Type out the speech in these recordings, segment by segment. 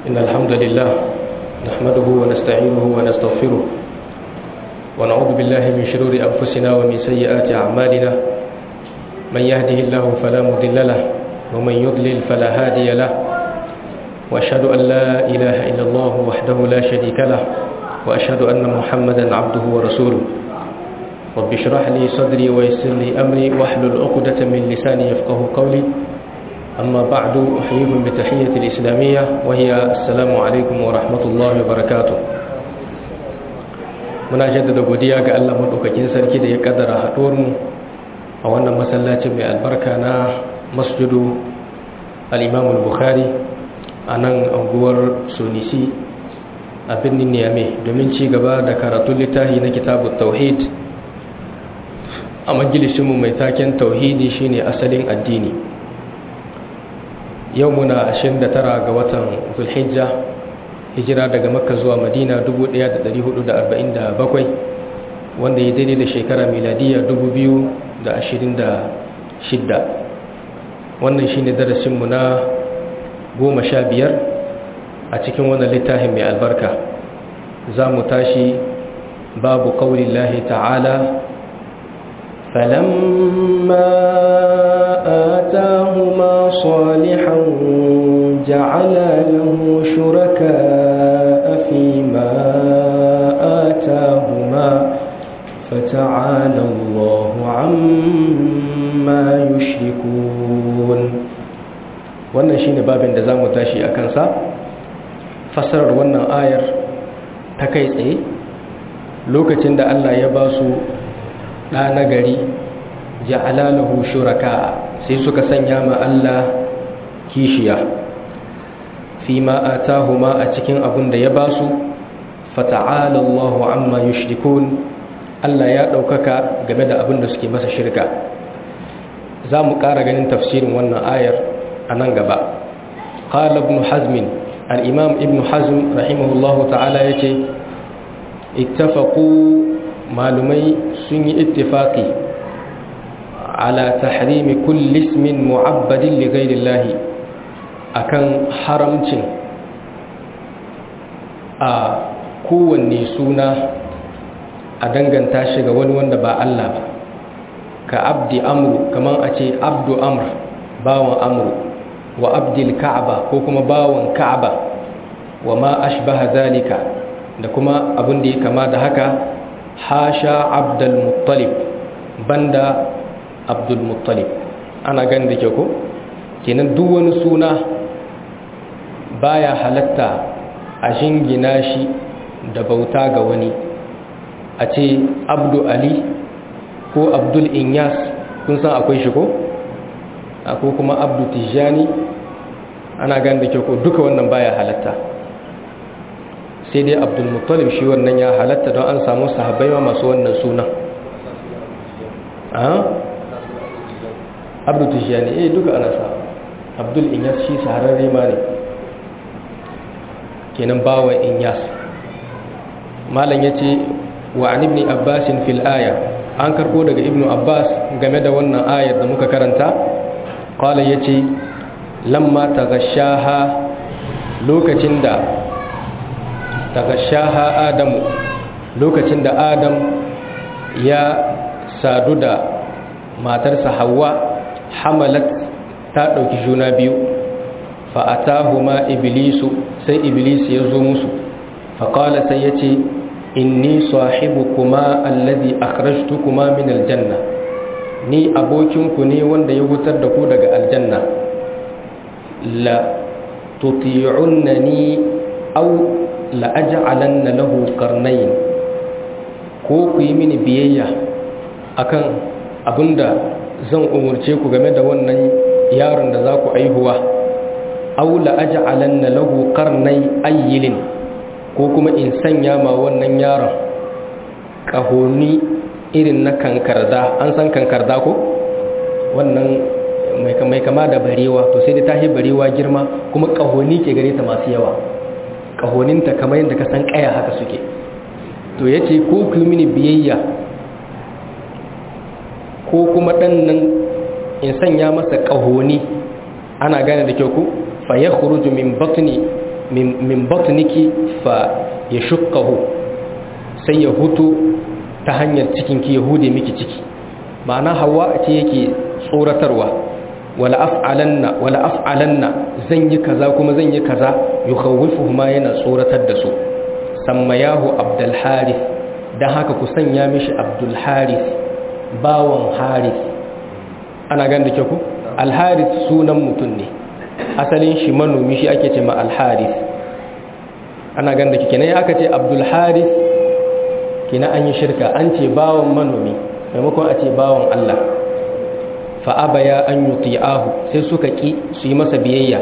إن الحمد لله نحمده ونستعينه ونستغفره ونعوذ بالله من شرور أنفسنا ومن سيئات أعمالنا من يهده الله فلا مضل له ومن يضلل فلا هادي له وأشهد أن لا إله إلا الله وحده لا شريك له وأشهد أن محمدا عبده ورسوله رب اشرح لي صدري ويسر لي أمري واحلل عقدة من لساني يفقه قولي أما بعد أحييكم بتحية الإسلامية وهي السلام عليكم ورحمة الله وبركاته muna jaddada godiya ga Allah madaukakin sarki da ya kaddara haɗuwar mu a wannan masallacin mai albarka na masjidu al-Imam al-Bukhari a nan anguwar Sonisi a birnin Niamey domin ci gaba da karatun littafi na kitabut tauhid a majalisinmu mai taken tauhidi shine asalin addini yau muna 29 ga watan zulhijja hijira daga makka zuwa madina 1447 wanda ya daidai da shekara miladiya 2026 wannan shine darasinmu na 15 a cikin wannan littafin mai albarka za mu tashi babu kawulin ta'ala فلما آتاهما صالحا جعل له شركاء فيما آتاهما فتعالى الله عما يشركون wannan shine babin da zamu tashi a kansa fassarar wannan ayar ta kai tsaye lokacin da Allah ya ba su ɗa na gari ja'alalahu shuraka sai suka sanya ma Allah kishiya fi ma atahuma a cikin abin da ya basu fata'ala Allahu amma yushrikun Allah ya ɗaukaka game da abin da suke masa shirka za mu ƙara ganin tafsirin wannan ayar a nan gaba qala ibn hazm al-imam ibn hazm rahimahullahu ta'ala yace ittafaqu malumai sun yi ittifaqi ala tahrimi kulli ismin mu'abbadin li ghayrillahi akan haramcin a kowanne suna a danganta shi ga wani wanda ba Allah ba ka abdi amru kaman a ce abdu amr bawan amru wa abdil ka'aba ko kuma bawan ka'aba wa ma ashbaha zalika da kuma abin da ya kama da haka hasha abdul muttalib banda abdul muttalib ana gani da ke ko kenan duk wani suna baya halatta a shingina shi da bauta ga wani a ce abdu ali ko abdul inyas kun san akwai shi ko akwai kuma abdu tijani ana gani da ke ko duka wannan baya halatta sai dai abdul muttalib shi wannan ya halatta don an samu sahabbai ma masu wannan sunan abdu tijani eh duka ana sa abdul inyas shi sahararre ma ne kenan bawa inyas malam ya ce wa an ibni abbasin fil aya an karko daga ibnu abbas game da wannan ayar da muka karanta kwallo ya ce lamma ta gashaha lokacin da ta gashaha adamu lokacin da adam ya sadu da matarsa hawa hamalat ta ɗauki juna biyu fa'atahuma iblisu sai iblis ya zo musu faƙala sai ya ce inni sahibu kuma allazi akhrajtu kuma min aljanna ni abokinku ne wanda ya wutar da ku daga aljanna la tuti'unnani aw la aj'alanna lahu qarnayn ko ku yi mini biyayya akan abinda zan umurce ku game da wannan yaron da za ku aihuwa aula aj'alanna lahu qarnay ayyilin ko kuma in sanya ma wannan yaron kahoni irin na kankarda an san kankarda ko wannan mai kama da barewa to sai da tahi barewa girma kuma kahoni ke gare ta masu yawa kahoninta kamar yadda ka san kaya haka suke to yace ko ku mini biyayya ko kuma dan nan in sanya masa kahoni ana gane da kyau ku fa yakhruju min batni min batniki fa yashqahu sai ya hutu ta hanyar cikinki ya hude miki ciki ma'ana hawa ce yake tsoratarwa wala af'alanna wala af'alanna zan yi kaza kuma zan yi kaza yukhawifuhuma yana tsoratar da su sammayahu abdul harith dan haka ku sanya mishi abdul harith bawon harith ana ganda ke ku al harith sunan mutum ne asalin shi manomi shi ake ce ma al harith ana ganda ke kenan aka ce abdul harith kina an yi shirka an ce bawon manomi maimakon a ce bawon Allah fa'abaya an yi sai suka ƙi su yi masa biyayya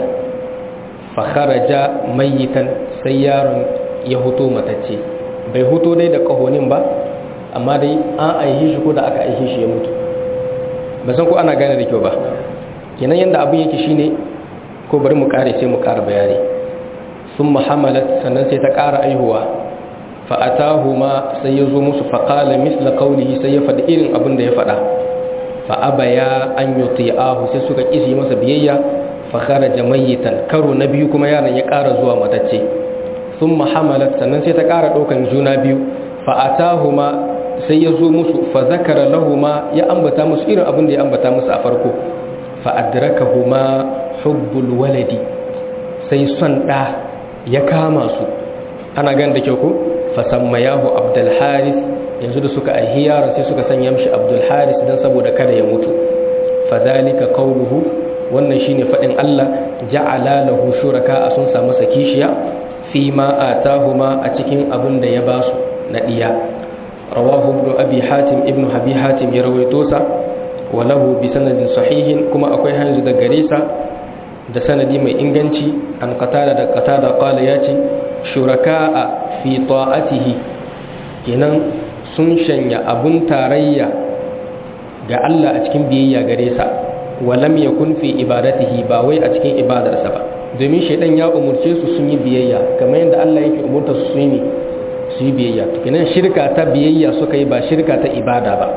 fakharaja mayitan sai yaron ya huto matacce bai huto dai da ƙahonin ba amma dai an aihe shi ko da aka aihe shi ya mutu ba san ko ana gane da kyau ba kenan yadda abin yake shine ko bari mu kare sai mu kara bayani sun muhammalat sannan sai ta kara aihuwa fa'atahuma sai ya zo musu faƙala misla kaulihi sai ya faɗi irin abin da ya faɗa fa'abaya an yi ahu sai suka ƙisi masa biyayya fakara jamayitan karo na biyu kuma yaron ya ƙara zuwa matacce sun muhammalat sannan sai ta ƙara ɗaukan juna biyu fa'atahuma sai ya zo musu fa zakara lahuma ya ambata musu irin abin da ya ambata musu a farko fa'adrakahuma hubbul waladi sai son ɗa ya kama su ana gan da kyau ko fasammayahu abdul haris yanzu da suka aihi yaron sai suka sanya mishi abdul haris dan saboda kada ya mutu fadhalika qawluhu wannan shine fadin Allah ja'ala lahu shuraka sun samu sakishiya fi ma atahuma a cikin abin da ya basu na diya rawahu ibn abi hatim ibn abi hatim ya rawaito sa wa lahu bi sanadin sahihin kuma akwai hanzu da gare sa da sanadi mai inganci an qatada da qatada qala yace shuraka'a fi ta'atihi kenan sun shanya abun tarayya ga Allah a cikin biyayya gare sa walam yakun fi ibadatihi ba wai a cikin ibadarsa ba domin shaidan ya umurce su sun yi biyayya kamar yadda Allah yake umurta su yi su yi biyayya kenan shirka ta biyayya suka yi ba shirka ta ibada ba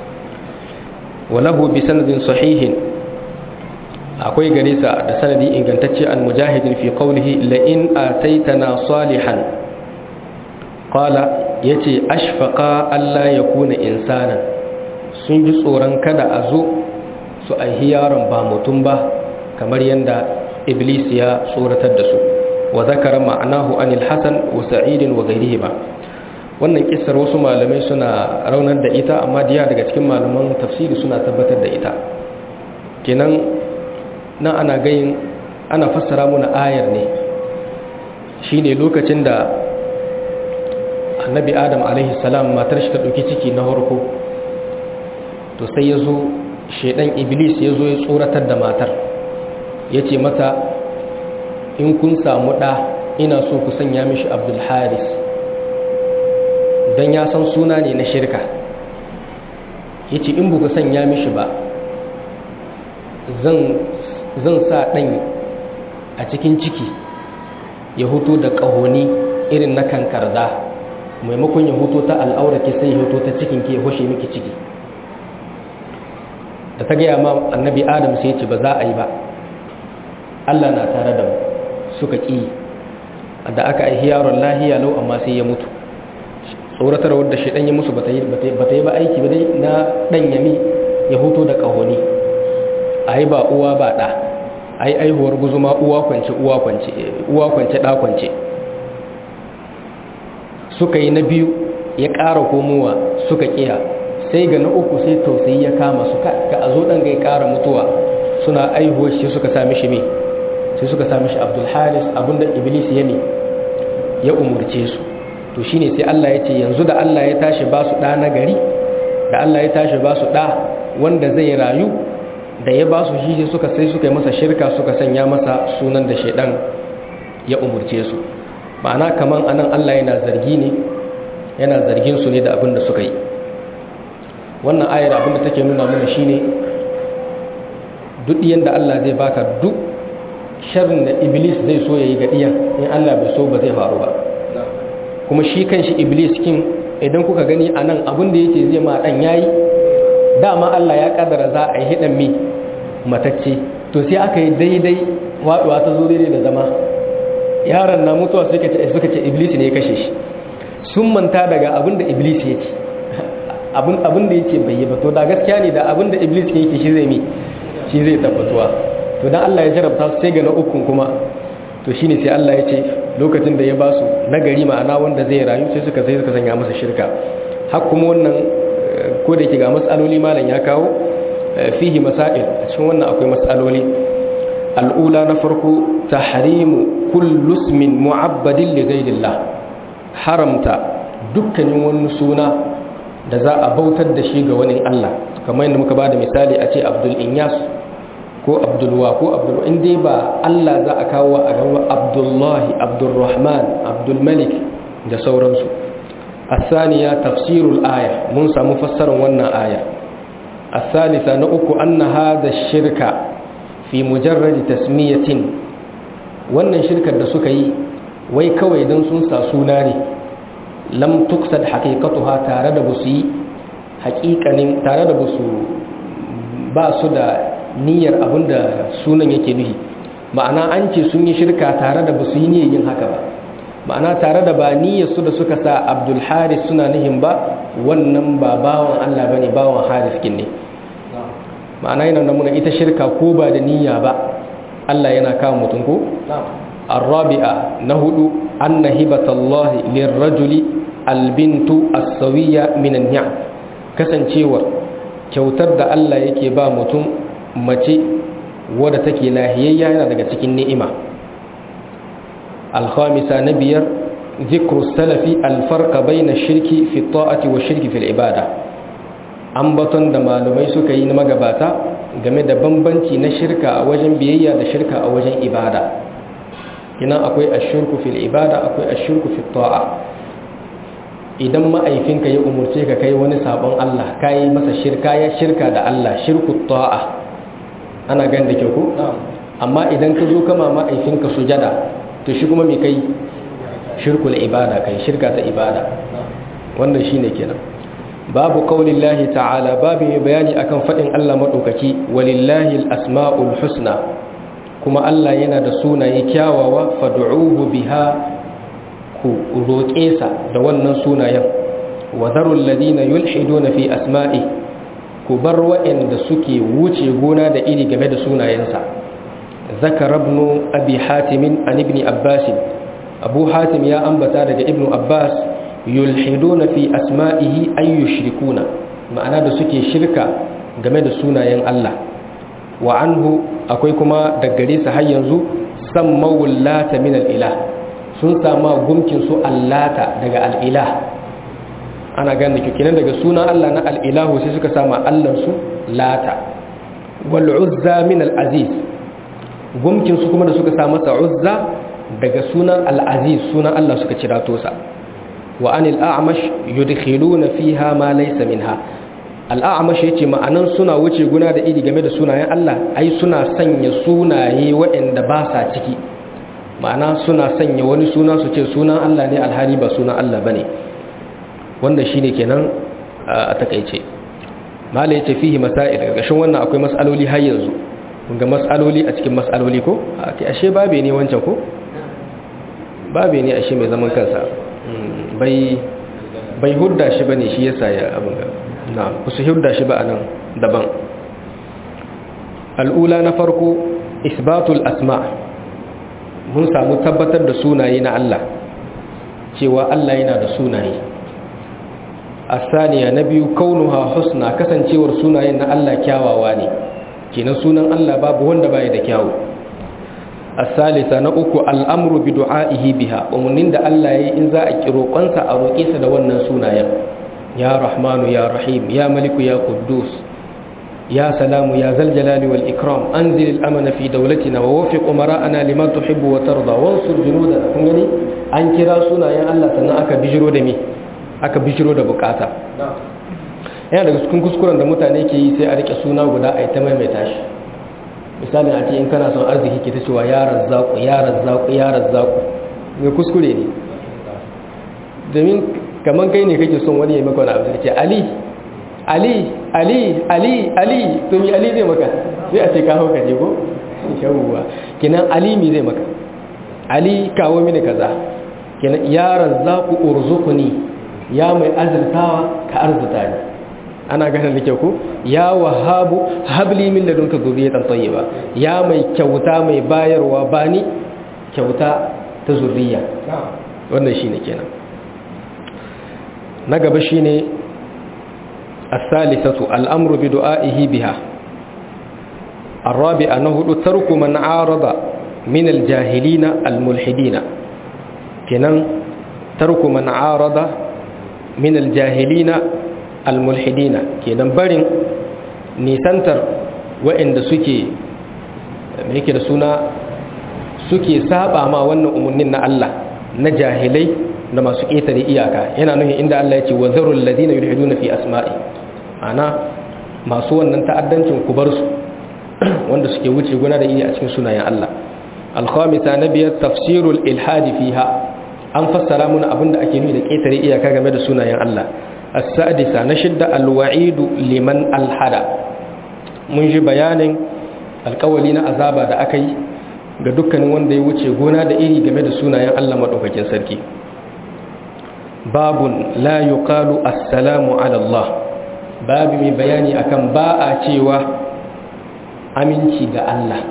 walahu bi sanadin sahihin akwai gare sa da sanadi ingantacce an mujahidin fi qawlihi la in ataitana salihan qala yace ashfaqa alla yakuna insanan sun ji tsoron kada a zo su aihi yaron ba mutum ba kamar yanda iblis ya tsoratar da su wa zakara ma'anahu anil hasan wa sa'id wa ghayrihima wannan kissar wasu malamai suna raunar da ita amma diya daga cikin malaman tafsiri suna tabbatar da ita kenan nan ana gayin ana fassara muna ayar ne shine lokacin da annabi adam alaihi salam matar shi ta ɗauki ciki na harko to sai ya zo shaidan iblis ya zo ya tsoratar da matar ya ce mata in kun samu ɗa ina so ku sanya mishi abdul haris don ya san suna ne na shirka ya ce in buku sanya mishi ba zan sa ɗan a cikin ciki ya hutu da ƙahoni irin na kankarda maimakon ya hutu ta al'auraki sai ya hutu ta cikin ke hushe miki ciki da ta gaya ma annabi adam sai ce ba za a yi ba allah na tare da mu suka ƙi da aka aihi yaron lahiya lau amma sai ya mutu tsoratar wadda shi ɗan ya musu ba ta yi ba aiki ba dai na ɗan yami ya hutu da ƙahoni a yi ba uwa ba ɗa a yi aihuwar guzuma uwa kwance uwa kwance uwa kwance ɗa kwance suka yi na biyu ya ƙara komowa suka ƙiya sai ga na uku sai tausayi ya kama su ka a zo ɗan ga ya ƙara mutuwa suna aihuwar shi suka sami shi me sai suka sami shi abdul haris abinda iblis ya ne ya umurce su to shine sai Allah ya ce yanzu da Allah ya tashi ba su ɗa na gari da Allah ya tashi ba su ɗa wanda zai rayu da ya ba su shi suka sai suka yi masa shirka suka sanya masa sunan da shaidan ya umurce su ma'ana kaman anan Allah yana zargi ne yana zargin su ne da abin da suka yi wannan ayar abin da take nuna mana shine duk yanda Allah zai baka duk sharrin da iblis zai so yayi ga diyan in Allah bai so ba zai faru ba kuma shi kanshi iblis kin idan kuka gani anan abin da yake zai ma dan yayi dama Allah ya kaddara za a yi hidan mi matacce to sai aka yi daidai waduwa ta zo daidai da zama yaron na mutuwa suka ce suka ce iblis ne ya kashe shi sun manta daga abin da iblis ya ce abin abin da yake bai yi ba to da gaskiya ne da abin da iblis yake shi zai mi shi zai tabbatuwa to dan Allah ya jarabta su sai ga na ukun kuma to shine sai Allah ya ce lokacin da ya ba su nagari ma'ana wanda zai rayu sai suka sai suka sanya masa shirka har kuma wannan ko da yake ga matsaloli malam ya kawo fihi masail a cikin wannan akwai matsaloli al'ula na farko tahrimu kullu ismin mu'abbadin li ghayrillah haramta dukkanin wani suna da za a bautar da shi ga wani Allah kamar yadda muka bada misali a ce Abdul Inyas ko Abdulwa ko Abdul in dai ba Allah za a kawo a gaba Abdullahi Abdulrahman Abdul Malik da sauransu الثانية تفسير الآية من سامو فسر ونا آية الثالثة نؤك أن هذا الشرك في مجرد تسمية wannan shirkar da suka yi wai kawai don sun sa suna ne lam tuksad haqiqatuha tare da busu yi haƙiƙanin tare da busu ba su da niyyar abinda sunan yake nuhi ma'ana an ce sun yi shirka tare da busu yi niyyar yin haka ba ma'ana tare da ba niyyar su da suka sa Abdul Haris suna nihin ba wannan ba bawan Allah bane bawan Haris kin ne ma'ana yana nuna ita shirka ko ba da niyya ba Allah yana kawo mutum ko الرابعة نهد أن هبة الله للرجل البنت السوية من النعم كسن شيور kyautar da Allah yake ba mutum mace wadda take lahiyayya yana daga cikin ni'ima alkhamisa na biyar zikru salafi alfarqa baina shirki fi ta'ati wa shirki fil ibada ambaton da malumai suka yi na magabata game da bambanci na shirka a wajen biyayya da shirka a wajen ibada kina akwai ashirku fil ibada akwai ashirku fil ta'a idan ma'aifinka ya umurce ka kai wani sabon Allah kai masa shirka ya shirka da Allah shirku ta'a ana gan da ke ku amma idan ka zo kama ma'aifinka sujada to shi kuma me kai shirkul ibada kai shirka ta ibada wannan shine kenan babu qaulillahi ta'ala babu mai bayani akan fadin Allah madaukaki walillahi al-asma'ul husna kuma Allah yana da sunaye kyawawa fad'uhu biha ku roƙe sa da wannan sunayen wa dharul ladina yulhiduna fi asma'i ku bar waɗanda suke wuce gona da iri game da sunayensa zakar ibn abi hatim an ibn abbas abu hatim ya ambata daga ibn abbas yulhiduna fi asma'ihi ay yushrikuna ma'ana da suke shirka game da sunayen Allah wa anhu akwai kuma daggare sa har yanzu sammawul lata min al-ilah sun sama gumkin su allata daga al-ilah ana gane kikinan daga sunan Allah na al-ilahu sai suka sama Allah su lata wal uzza min al-aziz gumkin su kuma da suka sa masa uzza daga sunan al-aziz sunan Allah suka cira to sa wa anil a'mash yudkhiluna fiha ma laysa minha al-a'mash yace ma'anan suna wuce guna da iri game da sunayen Allah ai suna sanya sunaye waɗanda ba sa ciki ma'ana suna sanya wani suna su ce sunan Allah ne alhali ba sunan Allah bane wanda shine kenan a takeice mala yace fihi masail gashin wannan akwai mas'aloli har yanzu kun ga mas'aloli a cikin mas'aloli ko ashe babe ne wancan ko babe ne ashe mai zaman kansa bai hudda shi ba ne shi yasa ya abin ga na kusa hudda shi ba a nan daban al'ula na farko isbatul asma mun samu tabbatar da sunaye na Allah cewa Allah yana da sunaye asaniya na biyu kaunuha husna kasancewar sunayen na Allah kyawawa ne kenan sunan Allah babu wanda baya da kyawu الثالثة نأكو الأمر بدعائه بها ومنين دا الله إن ذا أكرو قنسا أروكيس دا ونن سونا يا رحمن يا رحيم يا ملك يا قدوس يا سلام يا ذا الجلال والإكرام أنزل الأمن في دولتنا ووفق أمراءنا لما تحب وترضى وانصر جنودنا كنغني أن كرا سونا يا الله سنة أكا بجرو دمي أكا بجرو دا بكاتا yana daga cikin kuskuren da mutane ke yi sai a rike suna guda a yi ta maimaita shi misalin a ce in kana son arziki ke ta cewa ya razzaku ya razzaku ya razzaku mai kuskure ne domin kamar kai ne kake son wani ya maka wani abu da ce ali ali ali ali ali to mi ali zai maka sai a ce ka hauka je ko yawwa kinan ali mi zai maka ali kawo mini kaza kenan ya razzaku urzuqni ya mai azurtawa ka arzuta ni ana ganin da kyau ko ya wahabu habli min ladunka zurriyatan tayyiba ya mai kyauta mai bayarwa bani kyauta ta zurriya wannan shine kenan na gaba shine as-salisatu al-amru bi du'a'ihi biha الرابع أنه ترك من عارض من الجاهلين الملحدين كنن ترك من عارض من الجاهلين الملحدين كنن برين نيسانتر وإن سكي ميكي رسونا suke saba ma wannan umarnin na Allah na jahilai da masu ƙetare iyaka yana nuhin inda Allah ya ce wa zarul ladina yulhiduna fi asma'i ana masu wannan ta'addancin ku bar su wanda suke wuce guna da iya a cikin sunayen Allah alkhamisa na biyar tafsirul ilhadi fiha an fassara muna abinda ake nuni da ƙetare iyaka game da sunayen Allah as-sadisa na shidda alwa'idu liman alhada mun ji bayanin alƙawali na azaba da aka yi ga dukkanin wanda ya wuce gona da iri game da sunayen Allah madaukakin sarki babun la yuqalu assalamu ala Allah babu mai bayani akan ba a cewa aminci ga Allah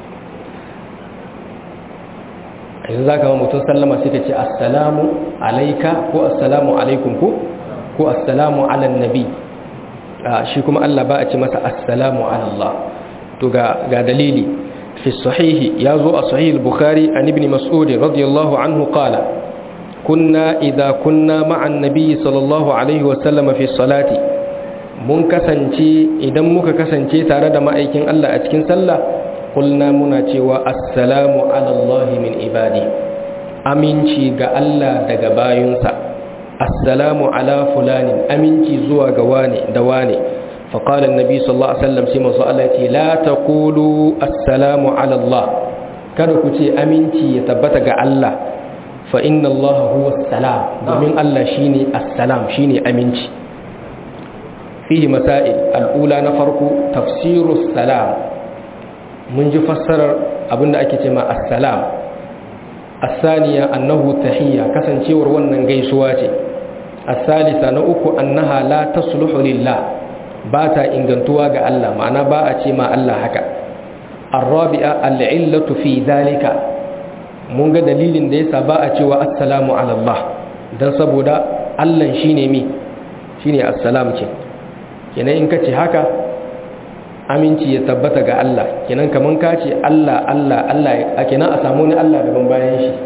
yanzu za ka mutum sallama sai ka ce assalamu alaika ko assalamu alaikum ko ko assalamu ala nabi shi kuma Allah ba a ce masa assalamu ala Allah to ga dalili fi sahihi ya zo a sahih bukhari an ibn mas'ud radiyallahu anhu qala kunna idza kunna ma'an nabi sallallahu alaihi wa sallam fi salati mun kasance idan muka kasance tare da ma'aikin Allah a cikin sallah kulna muna cewa assalamu ala Allah min ibadi aminci ga Allah daga bayunsa assalamu ala fulanin aminci zuwa ga wane da wane فقال النبي صلى الله عليه وسلم سيما صلى لا تقولوا السلام على الله kada ku ce aminci ya tabbata ga Allah fa inna Allah huwa salam domin Allah shine assalam shine aminci fihi masail al'ula na farko tafsirus salam mun ji fassarar abinda ake ce ma assalam asaniya annahu tahiyya kasancewar wannan gaisuwa ce asalisa na uku annaha la tasluhu lillah ba ta ingantuwa ga Allah ma'ana ba a ce ma Allah haka arrabi'a al'illatu fi dalika mun ga dalilin da yasa ba a cewa assalamu ala Allah dan saboda Allah shine mi shine assalam ce kenan in kace haka aminci ya tabbata ga Allah kenan kaman ka ce Allah Allah Allah kenan a samu ni Allah daban bayan shi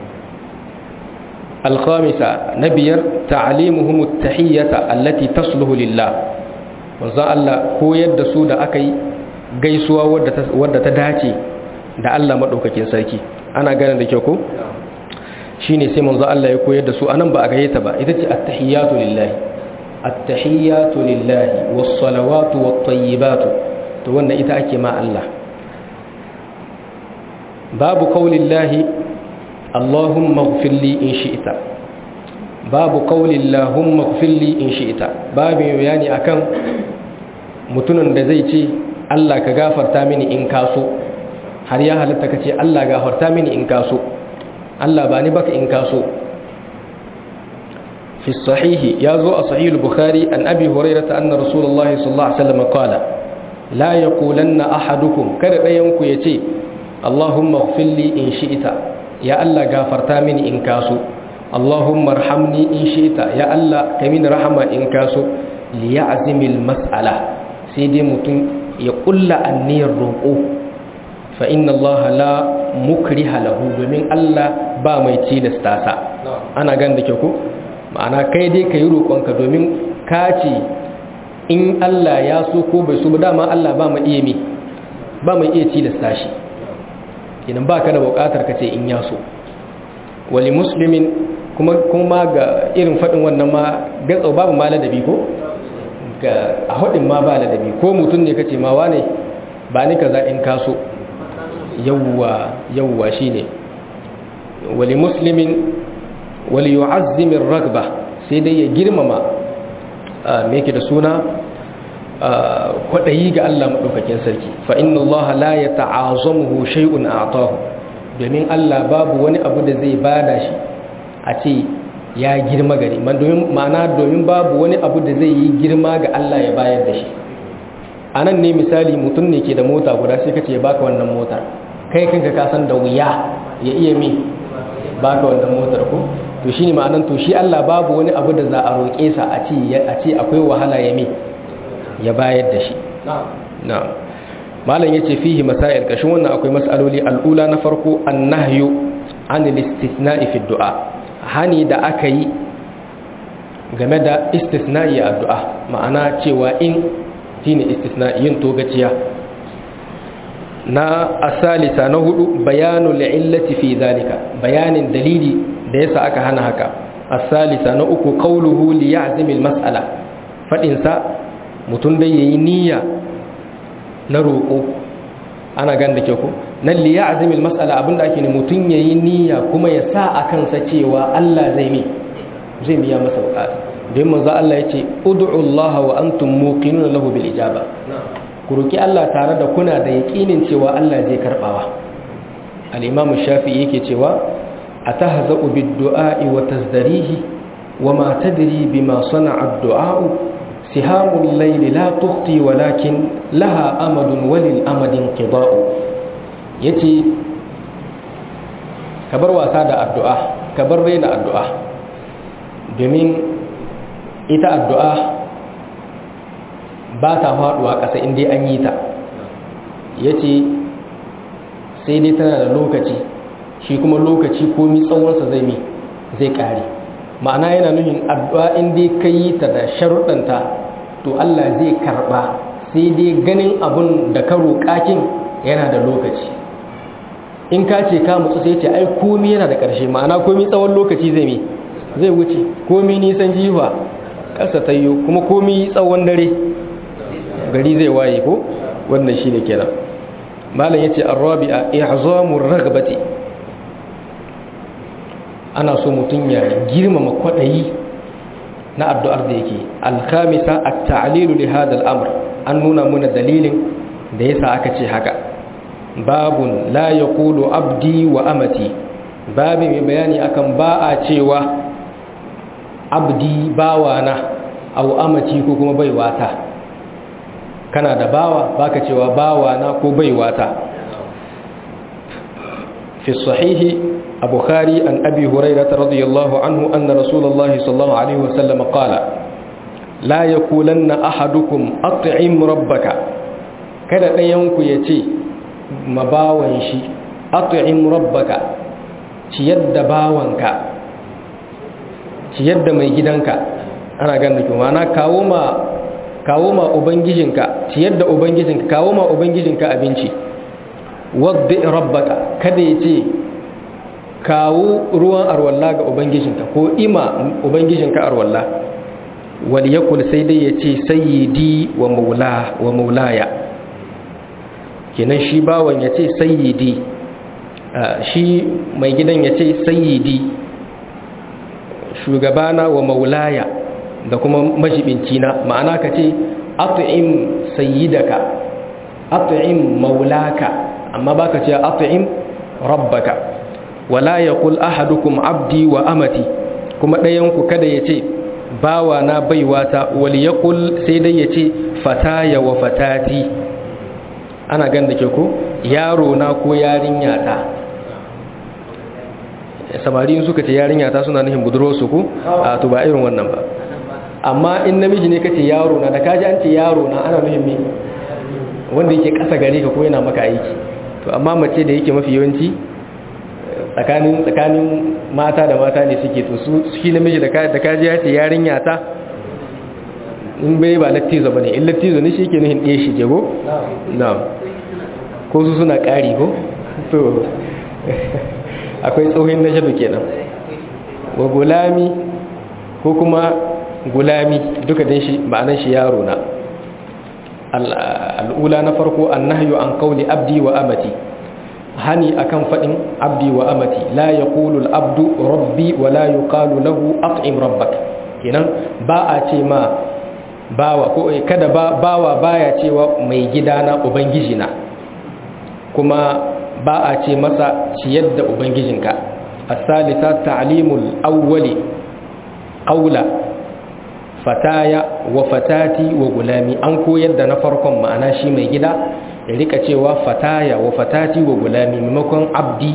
الخامسة نبير تعليمهم التحية التي تصلح لله manzo Allah koyar da su da aka yi gaisuwa wadda ta dace da Allah maɗaukakin sarki ana ganin da kyau ko shine sai manzo Allah ya koyar da su anan ba a gayyata ba ita ce at-tahiyatu lillahi at-tahiyatu lillahi was-salawatu wat-tayyibatu to wannan ita ake ma Allah babu qaulillahi Allahumma ighfirli in shi'ta babu qaulillahi Allahumma ighfirli in shi'ta babu bayani akan mutumin da zai ce Allah ka gafarta mini in kaso har ya halitta ka ce Allah gafarta mini in kaso Allah ba ni baka in kaso fi sahihi ya zo a sahihul bukhari an abi hurairata anna rasulullahi sallallahu alaihi wasallam qala la yaqulanna ahadukum kada dayan ku yace Allahumma ighfirli in shi'ta ya Allah gafarta mini in kaso Allahumma arhamni in shi'ta ya Allah ka mini rahama in kaso liya'zimil mas'ala sai dai mutum ya kulla anniyar roƙo fa inna Allah la mukriha lahu domin Allah ba mai cilasta sa ana gan da ke ku ma'ana kai dai ka yi roƙonka domin ka ce in Allah ya so ko bai so ba dama Allah ba mai iya mi ba mai iya cilasta shi idan ba ka da buƙatar ka ce in ya so wali muslimin kuma kuma ga irin faɗin wannan ma gatsau babu ma ladabi ko ga a hudin ma ba ladabi ko mutum ne kace ma wane ba ni kaza in kaso yawwa yawwa shine wali muslimin wali yu'azzimir ragba sai dai ya girmama me yake da suna kwadayi ga Allah madaukakin sarki fa inna Allah la yata'azamuhu shay'un a'tahu domin Allah babu wani abu da zai bada shi a ce ya girma gari ma'ana domin babu wani abu da zai yi girma ga Allah ya bayar da shi a nan ne misali mutum ne ke da mota guda sai kace ya baka wannan motar kai kanka ka san da wuya ya iya mi baka wannan motar ko to shine ma'anan to shi Allah babu wani abu da za a roƙe sa a ce a ce akwai wahala ya mi ya bayar da shi na'am malam yace fihi masail kashin wannan akwai mas'aloli al'ula na farko annahyu anil istithna'i fi du'a hani da aka yi game da istisna'i a addu'a ma'ana cewa in shine istisna'i yin togaciya na asalisa na hudu bayanu li'illati fi zalika bayanin dalili da yasa aka hana haka asalisa na uku qawluhu li ya'zim al-mas'ala fadin sa mutun da yayi niyya na roƙo ana gan da ke ku nan li ya'zim al-mas'ala abinda ake ne mutun yayi niyya kuma ya sa akan sa cewa Allah zai mi zai biya masa bukata don manzo Allah yace ud'u Allah wa antum muqinuna lahu bil ijaba ku roki Allah tare da kuna da yaƙinin cewa Allah zai karbawa al-imam shafi'i yake cewa atahza'u bid-du'a'i wa tazdarihi wa ma tadri bima sana'a ad-du'a'u sihamul layli la tukhti walakin laha amadun walil amadin qida'u yace kabar wasa da addu'a kabar raina addu'a domin ita addu'a ba ta faɗuwa ƙasa inda an yi ta ya ce sai dai tana da lokaci shi kuma lokaci komi tsawonsa zai mi zai ƙare ma'ana yana nuhin addu'a inda ka yi ta da sharuɗanta to Allah zai karɓa sai dai ganin abun da ka roƙakin yana da lokaci in ka ce ka mutsu sai ce ai komi yana da ƙarshe ma'ana komi tsawon lokaci zai mi zai wuce komi nisan jiwa ƙasa tayyo kuma komi tsawon dare gari zai waye ko wannan shine kenan malam yace ar-rabi'a i'zamur raghbati ana so mutun ya girmama kwadayi na addu'ar da yake al-khamisa at-ta'lil li hadha al-amr an nuna muna dalilin da yasa aka ce haka babun la yaqulu abdi wa amati babi mai bayani akan ba a cewa abdi bawana au amati ko kuma baiwata kana da bawa baka cewa bawana ko baiwata fi sahihi a bukhari an abi hurairah radiyallahu anhu anna rasulullah sallallahu alaihi wasallam qala la yakulanna ahadukum at'im rabbaka kada ɗayan ku yace mabawan shi at'im rabbaka ciyar da bawanka ciyar da mai gidanka ana ganin ki mana kawo ma kawo ma ubangijinka ciyar da ubangijinka kawo ma ubangijinka abinci wadda rabbaka kada ya ce kawo ruwan arwalla ga ubangijinka ko ima ubangijinka arwalla wal yakul sai dai ya ce sayyidi wa maula wa maulaya kenan shi bawan ya ce sayyidi shi mai gidan ya ce sayyidi shugabana wa maulaya da kuma majibincina ma'ana ka ce at'im sayyidaka at'im maulaka amma baka ce at'im rabbaka wala yaqul ahadukum abdi wa amati kuma ɗayan ku kada ya ce bawa na baiwata wal yaqul sai dai ya ce fataya wa fatati ana gan da ke ko yaro na ko yarinya ta samari suka ce yarinya ta suna nufin budurwarsu ko a to ba irin wannan ba amma in namiji ne kace yaro na da kaji an ce yaro na ana nufin me wanda yake kasa gare ka ko yana maka aiki to amma mace da yake mafi yawanci tsakanin tsakanin mata da mata ne suke to su shi namiji da kaji da kaji ya ce yarinya ta in bai ba lattizo bane in lattizo ne shi yake nufin ɗaya shi jego na'am ko su suna ƙari ko to akwai tsohon na shaɗu kenan wa gulami ko kuma gulami duka din shi ma'anar shi yaro na al'ula na farko an nahyu an kauli abdi wa amati hani akan faɗin abdi wa amati la ya abdu rabbi wa la yuqalu lahu at'im rabbak kenan ba a ce ma bawa ko kada ba bawa baya cewa mai gidana ubangiji na kuma ba a ce masa ciyar da ubangijinka as-salisa ta'limul awwali qawla fataya wa fatati wa gulami an koyar da na farkon ma'ana shi mai gida ya rika cewa fataya wa fatati wa gulami maimakon abdi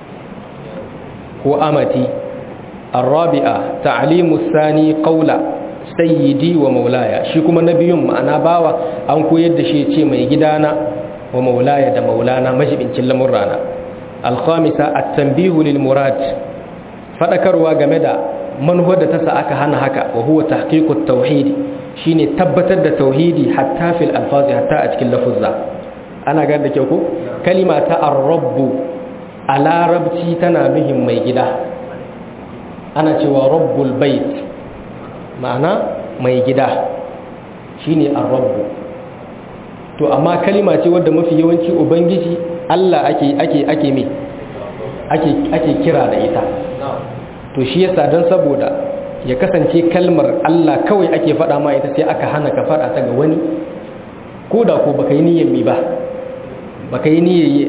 ko amati arabi'a ta'limu sani qawla sayyidi wa maulaya shi kuma na biyun ma'ana bawa an koyar da shi ce mai gidana wa maulaya da maulana majibincin lamurrana alkhamisa at-tanbihu lil murad fadakarwa game da manufar da ta sa aka hana haka wa huwa tahqiqut tauhid shine tabbatar da tauhidi hatta fil alfazi hatta a cikin lafuzza ana ga da kyau ko kalima ta ar-rabb a larabci tana bihin mai gida ana cewa rabbul bait ma'ana mai gida shine ar-rabb to amma kalima ce wadda mafi yawanci ubangiji Allah ake ake ake me ake ake kira da ita to shi yasa dan saboda ya kasance kalmar Allah kawai ake faɗa ma ita sai aka hana ka faɗa ta ga wani ko da ko baka yi niyyar mi ba baka yi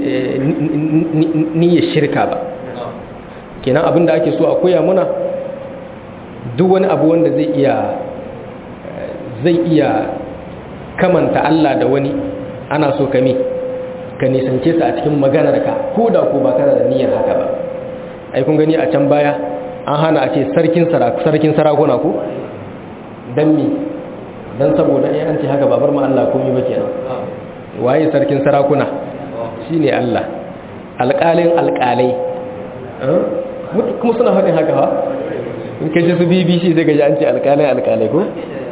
niyyar shirka ba kenan abin da ake so a koya muna duk wani abu wanda zai iya zai iya kamanta Allah da wani ana so ka me ka nisance sa a cikin maganar ka ko da ko ba kana da niyyar haka ba ai kun gani a can baya an hana a ce sarkin sarkin sarakuna ko dan me dan saboda ai an ce haka babar mu Allah komai ba kenan waye sarkin sarakuna shine Allah alƙalin alƙalai kuma suna faɗin haka ha in ka ji su BBC zai gaji an ce alƙalin alƙalai ko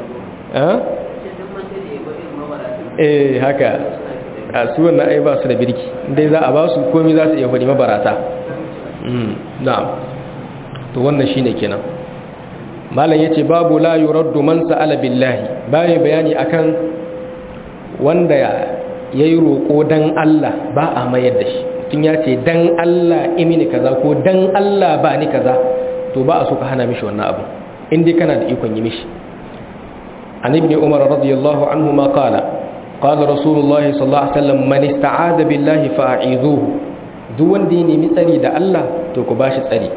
eh haka a su wannan ai ba su da birki dai za a ba su komai za su iya faɗi mabarata na'am to wannan shine kenan malam yace babu la yuraddu man sa'ala billahi bayan bayani akan wanda yayi roko dan Allah ba a mayar da shi tun ya ce dan Allah imini kaza ko dan Allah ba ni kaza to ba a so ka hana mishi wannan abu in dai kana da ikon yi mishi an ibn umar radiyallahu anhu ma qala qala rasulullahi sallallahu alaihi wasallam man ista'ada billahi fa'izuhu duk wanda ya nemi tsari da Allah to ku bashi tsari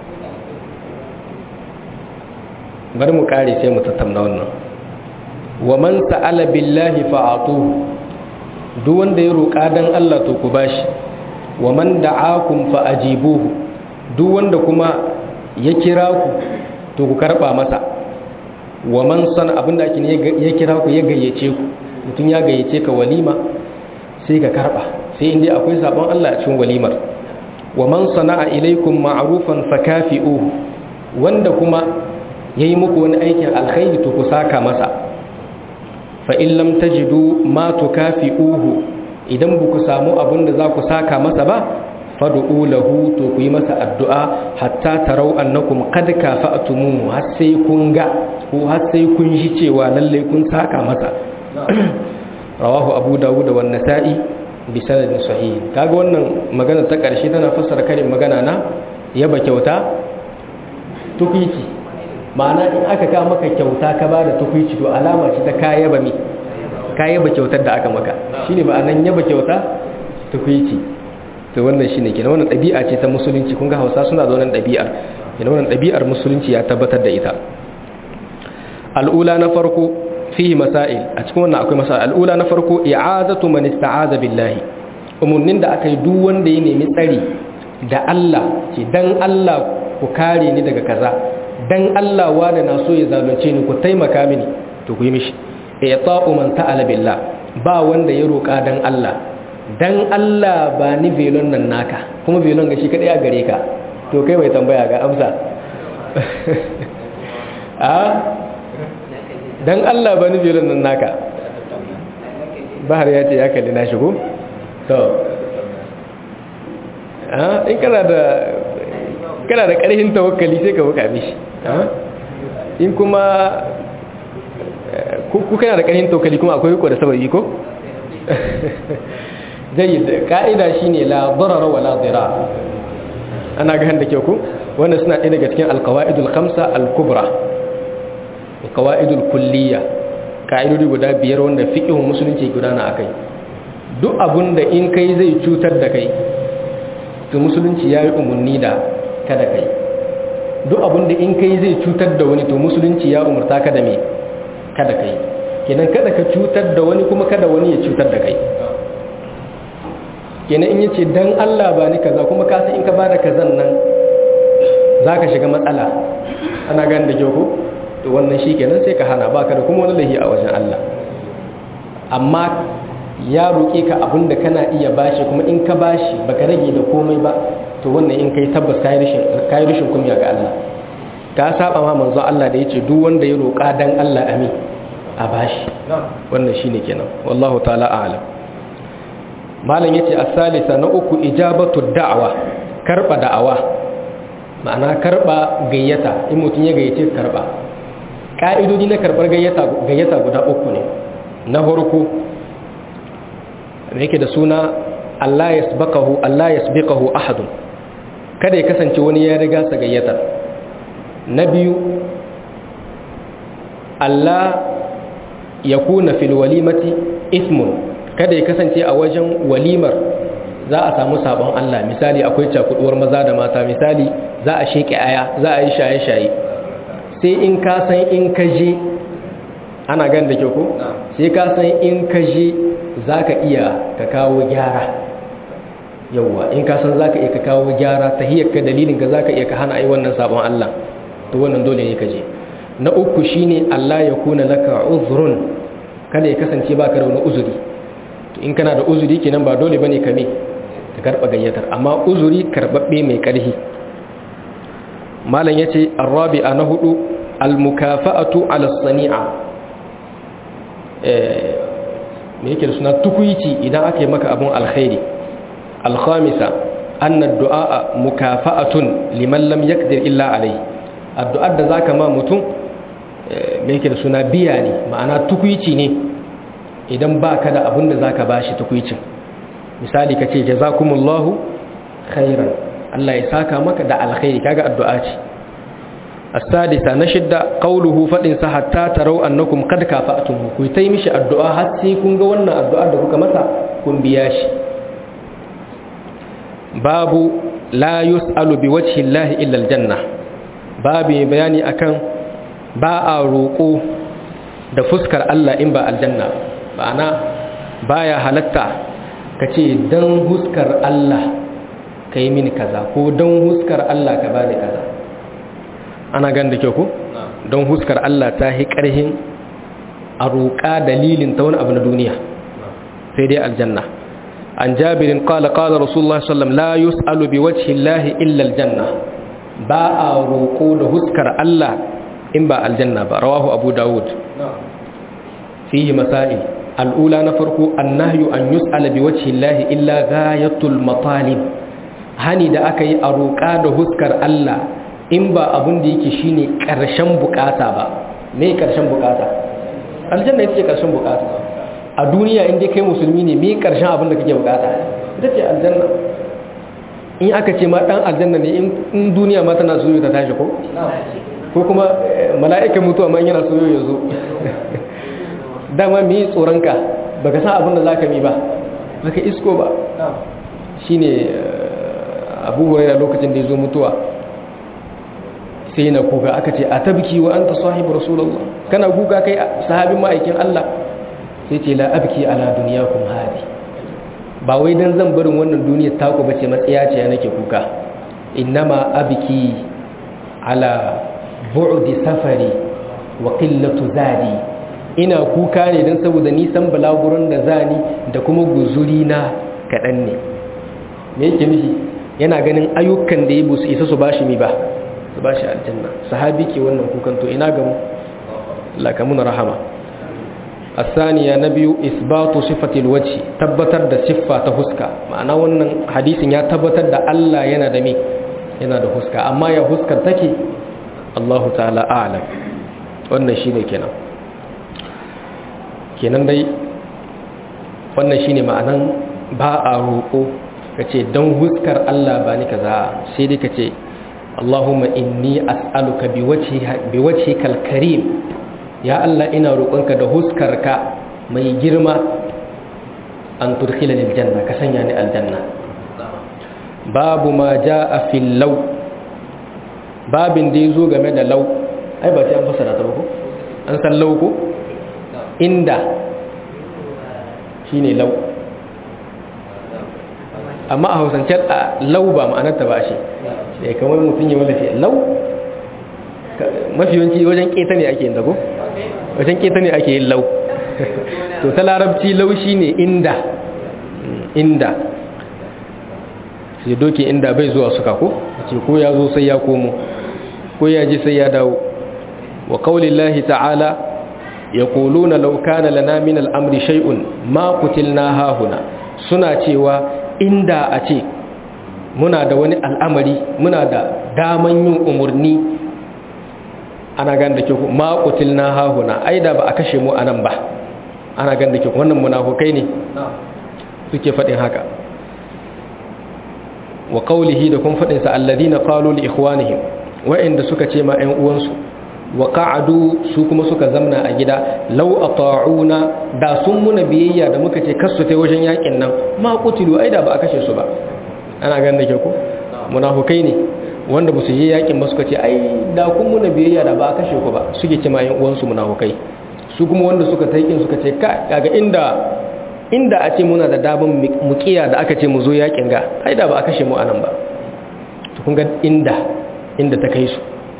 bari mu kare sai mu tattauna wannan wa man sa'ala billahi fa'atuhu duk wanda ya roƙa dan Allah to ku bashi wa man da'akum fa ajibuhu duk wanda kuma ya kira ku to ku karba masa wa man san abinda ake ya kira ku ya gayyace ku mutum ya gayyace ka walima sai ka karba sai inda akwai sabon Allah a cikin walimar wa man sana'a ilaikum ma'rufan fakafi'uhu wanda kuma yayi muku wani aikin alkhairi to ku saka masa fa in lam tajidu ma tukafi'uhu idan ba ku samu abin da za ku saka masa ba fadu'u lahu to ku yi masa addu'a hatta tarau annakum qad kafa'tumuhu har sai kun ga ko har sai kun ji cewa lalle kun saka masa rawahu abu dawud wa an-nasa'i bi sanadin sahih kaga wannan magana ta karshe tana fassara karin magana na yaba kyauta tukuici ma'ana in aka ka maka kyauta ka ba da tukuici to alama ce ta kayaba mi kayaba kyautar da aka maka shine ma'anan yaba kyauta tukuici to wannan shine kenan wannan ɗabi'a ce ta musulunci kun ga Hausa suna da wannan ɗabi'ar kenan wannan ɗabi'ar musulunci ya tabbatar da ita al'ula na farko fihi masail a cikin wannan akwai masail al'ula na farko i'azatu man ista'aza billahi umurnin da aka yi duk wanda ya nemi tsari da Allah ce dan Allah ku kare ni daga kaza dan Allah wanda na so ya zalunce ni ku taimaka mini to ku yi mishi i'ta'u man ta'ala billah ba wanda ya roka dan Allah dan Allah ba ni velon nan naka kuma velon ga shi kadai a gare ka to kai mai tambaya ga amsa a dan Allah ba ni velon nan naka bahar ya ce ya kalli na shigo to a in kana da kana da karhin tawakkali sai ka buka mishi in kuma ku kana da karhin tawakkali kuma akwai ko da sababi ko jayyid ka'ida shine la darara wala dirar ana ga handa ku wannan suna ɗaya daga cikin alqawaidul khamsa al-kubra alqawaidul kulliyya ka'idodi guda biyar wanda fiqhun musulunci gudana akai duk abun da in kai zai cutar da kai to musulunci ya yi umarni da kada kai duk abin da in kai zai cutar da wani to musulunci ya umarta ka da me kada kai kenan kada ka cutar da wani kuma kada wani ya cutar da kai kenan in yace dan Allah ba ni kaza kuma ka san in ka bada kazan nan zaka shiga matsala ana gani da kyau to wannan shikenan sai ka hana baka da kuma wani lahi a wajen Allah amma ya roƙe ka abin da kana iya bashi kuma in ka bashi baka rage da komai ba to wannan in kai tabbas kai rishin kai rishin kunya ga Allah ka saba ma manzo Allah da yace duk wanda ya roƙa dan Allah amin a bashi wannan shine kenan wallahu ta'ala a'lam malam yace as-salisa na uku ijabatu da'wa karba da'awa ma'ana karba gayyata in mutun ya gayyace karba ka'idodi na karbar gayyata gayyata guda uku ne na farko yake da suna Allah yasbaqahu Allah yasbiqahu ahadun kada ya kasance wani ya riga sa gayyatar na biyu Allah ya kuna fil walimati ismun kada ya kasance a wajen walimar za a samu sabon Allah misali akwai cakuduwar maza da mata misali za a sheke aya za a yi shaye-shaye sai in ka san in ka je ana gan da ke ko sai ka san in ka je za ka iya ka kawo gyara yauwa in ka san za ka iya ka kawo gyara ta hiyar ka dalilin ka za ka iya ka hana ai wannan sabon Allah to wannan dole ne ka je na uku shine Allah ya kuna laka uzrun kada ya kasance baka da wani uzuri to in kana da uzuri kenan ba dole bane ka me ka karba gayyatar amma uzuri karbabbe mai karhi malam yace arabi'a na hudu almukafa'atu ala sani'a eh me yake da suna tukuici idan aka yi maka abun alkhairi alkhamisa anna ad-du'a mukafa'atun liman lam yaqdir illa alayhi addu'ar da zaka ma mutum me yake da suna biya ne ma'ana tukuici ne idan ba ka da abin da za ka ba shi tukuicin misali ka ce jazakumullahu khairan Allah ya saka maka da alkhairi kaga addu'a ce as-sadisa na shidda qawluhu fadin sa hatta tarau annakum qad kafa'tum ku tai mishi addu'a har sai kun ga wannan addu'ar da kuka masa kun biya shi babu la yus'alu biwajhi Allah illa al-janna babu bayani akan ba a roƙo da fuskar Allah in ba aljanna ma'ana baya halatta ka ce don huskar Allah ka yi mini kaza ko don huskar Allah ka bani kaza ana gan da kyau ko don huskar Allah ta yi ƙarhin a roƙa dalilin ta wani abu na duniya sai dai aljanna an jabirin qala qala rasulullah sallam la yus'alu bi wajhi llahi illa aljanna ba a roƙo da huskar Allah in ba aljanna ba rawahu abu dawud fihi masail al'ula na farko annahyu an yus'ala bi wajhi llahi illa ghayatul matalib hani da aka yi a roƙa da huskar Allah in ba abun da yake shine ƙarshen bukata ba me ƙarshen bukata aljanna ita ce ƙarshen bukata a duniya in dai kai musulmi ne me ƙarshen abin da kake bukata ita ce aljanna in aka ce ma dan aljanna ne in duniya ma tana so ta tashi ko ko kuma mala'ikan mutuwa ma yana so ya zo dama mi tsoronka baka san abin da zaka mi ba baka isko ba shine abu hurairah lokacin da ya zo mutuwa sai na kuka aka ce a tabki wa anta sahibu rasulullah kana kuka kai sahabin ma'aikin Allah sai ce la abki ala dunyakum hadi ba wai dan zan barin wannan duniyar taku bace matsiya ce nake kuka innama abki ala bu'di safari wa qillatu zadi ina kuka ne dan saboda nisan balagurin da zani da kuma guzuri na kadan ne me yake nufi yana ganin ayyukan da ya busu isa su bashi mi ba su ba shi aljanna sahabi ke wannan kukan to ina gamu lakamun rahama asaniya na biyu isbatu sifatil wajhi tabbatar da siffa ta huska ma'ana wannan hadisin ya tabbatar da Allah yana da me yana da huska amma ya huskar take Allahu ta'ala a'lam wannan shine kenan kenan dai wannan shine ma'anan ba a roƙo kace dan huskar Allah ba ni kaza sai dai kace Allahumma inni as'aluka biwajhika al-karim ya Allah ina roƙonka da huskarka mai girma an tudkhilani aljanna ka sanya ni aljanna babu ma jaa fil law babin da yazo game da law ai ba sai an fasara ta ba ko an san law ko inda shine law amma a hausance a law ba ma'anarta ba shi sai kamar mutum ya wallafe law mafi yawanci wajen keta ne ake yin dago wajen keta ne ake yin lau to ta larabci lau shi ne inda inda sai doke inda bai zuwa suka ko ce ko ya zo sai ya komo ko ya ji sai ya dawo wa kaulillahi ta'ala ya kuluna laukana lana min al'amri shay'un ma kutilna hahuna suna cewa inda a ce muna da wani al'amari muna da daman yin umarni ana gan da ke ku ma qutilna hahuna ai da ba a kashe mu anan ba ana gan da ke wannan munafukai ne suke fadin haka wa qawlihi da kun fadin sa alladhina qalu li ikhwanihim wa'inda suka ce ma ƴan uwansu wa qa'adu su kuma suka zamna a gida law ata'una da sun muna biyayya da muka ce kasu ta wajen yakin nan ma qutilu ai da ba a kashe su ba ana gan da ke ku munafukai ne wanda ba su yi yakin ba suka ce ai da kun muna biyayya da ba a kashe ku ba suke ce ma yan uwansu munafukai su kuma wanda suka taikin suka ce kaga inda inda a ce muna da daban mukiya da aka ce mu zo yakin ga ai da ba a kashe mu anan ba to kun ga inda inda ta kai su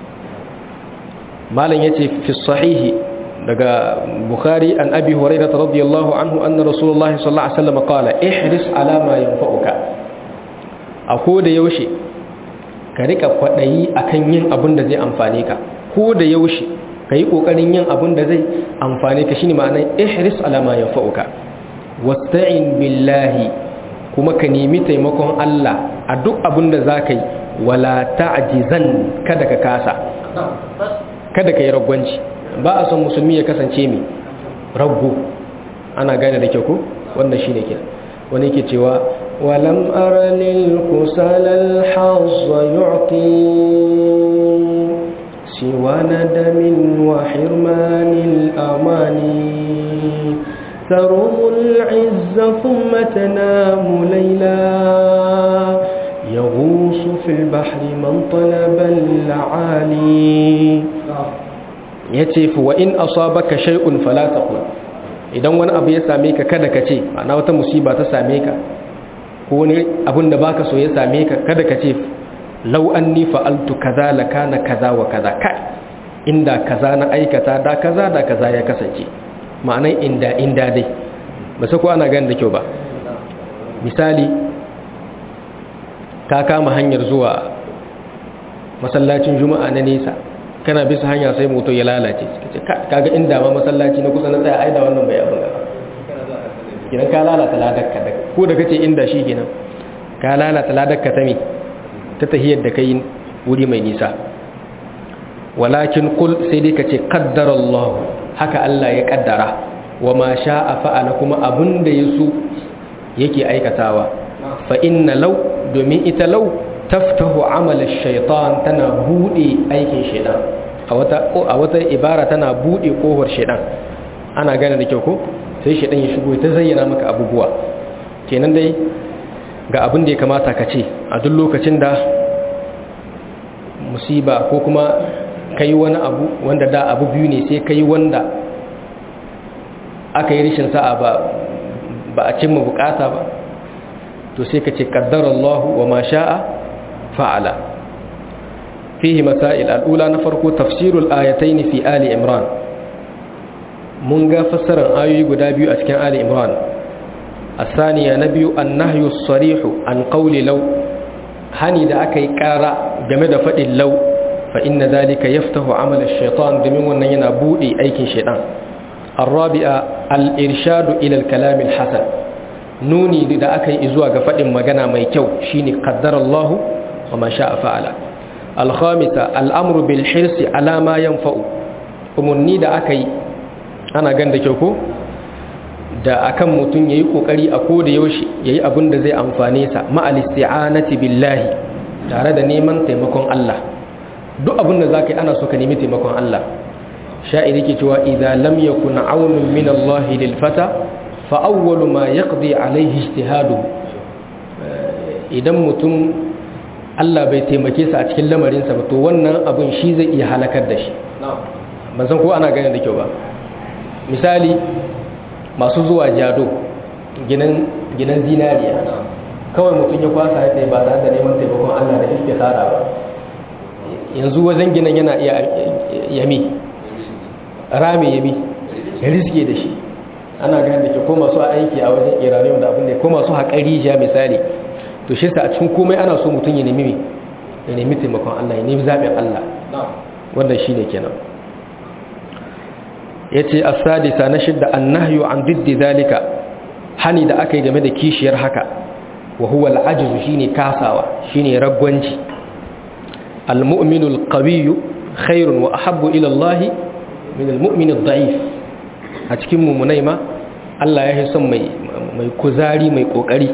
malam yace fi sahihi daga bukhari an abi hurairah radiyallahu anhu anna rasulullahi sallallahu alaihi wasallam qala ihris ala ma yanfa'uka a ko da yaushe ka rika kwaɗayi akan yin abin da zai amfane ka ko da yaushe ka yi ƙoƙarin yin abin da zai amfane ka shine ma'anar ihris alama ya fa'uka wasta'in billahi kuma ka nemi taimakon Allah a duk abin da za ka yi wala ta'jizan kada ka kasa kada ka yi ragwanci ba a son musulmi ya kasance mai raggo ana gane da kyau ko wannan shine kira wani yake cewa ولم أر للكسل الحظ يعطي سوى ندم وحرمان الأماني تروم العز ثم تنام ليلا يغوص في البحر من طلب العالي يتف وإن أصابك شيء فلا تقل idan wani abu ya same ka kada ka ce ma'ana wata musiba ta same ka ko wani abin da baka so ya same ka kada ka ce lau anni fa'altu kaza la kana kaza wa kaza kai inda kaza na aikata da kaza da kaza ya kasance ma'anan inda inda dai ba sai ko ana gani da kyau ba misali ka kama hanyar zuwa masallacin juma'a na nesa kana bisa hanya sai moto ya lalace kaga inda ma masallaci na kusa na tsaya aida wannan bai abin gaba kidan ka lalata ladakka da ko da kace inda shi kenan ka lalata ladakka ta me ta tahiyar da kai wuri mai nisa walakin qul sai dai kace qaddara Allah haka Allah ya kaddara wa ma sha'a fa'ala kuma abunda yaso yake aikatawa fa inna law domin ita law taftahu amal ash-shaytan tana bude aikin shaytan a wata a wata ibara tana bude kohar shaytan ana gane da kyau ko sai shaytan ya shigo ta zayyana maka abubuwa kenan dai ga abin da ya kamata ka ce a duk lokacin da musiba ko kuma kai wani abu wanda da abu biyu ne sai kai wanda aka yi rishin sa'a ba ba a cimma bukata ba to sai ka ce kaddara Allah wa ma sha'a fa'ala fihi masail al'ula na farko tafsirul ayatayn fi ali imran mun ga fassarar ayoyi guda biyu a cikin ali imran الثانية نبي النهي الصريح عن قول لو هني da aka yi ƙara game da faɗin lau fa inna zalika yaftahu amal ash-shaytan domin wannan yana bude aikin shaytan الرابعة الإرشاد إلى الكلام الحسن نوني da aka yi zuwa ga faɗin magana mai kyau shine qaddara Allah wa ma sha'a fa'ala الخامسة الأمر بالحرص على ما ينفع umunni da aka yi ana gan da kyau ko da akan mutum yayi kokari a koda yaushe yayi abin da zai amfane sa ma'al isti'anati billahi tare da neman taimakon Allah duk abin da zaka yi ana so ka nemi taimakon Allah sha'iri ke cewa idza lam yakun aunun min Allah lil fata fa awwalu ma yaqdi alayhi ijtihadu idan mutum Allah bai taimake sa a cikin lamarinsa ba to wannan abin shi zai iya halakar da shi ban san ko ana ganin da kyau ba misali masu zuwa jado ginan zinariya kawai mutum ya kwasa ya tsaye ba da neman taimakon Allah da iske tsara ba yanzu wajen ginin yana iya yami rami yami ya riske da shi ana ganin da ke ko masu aiki a wajen iranium da abin da ko masu haƙari ja misali to shi sa a cikin komai ana so mutum ya nemi ya nemi taimakon Allah ya nemi zaɓin Allah wannan shi ne kenan ya ce asadisa na shidda an nahyu an diddi zalika hani da aka yi game da kishiyar haka wa huwa al'ajizu shine kasawa shine ragwanci al-mu'minu al-qawiyyu khairun wa ahabbu ila Allah min al-mu'min ad-da'if a cikin mumunai ma Allah ya son mai mai kuzari mai kokari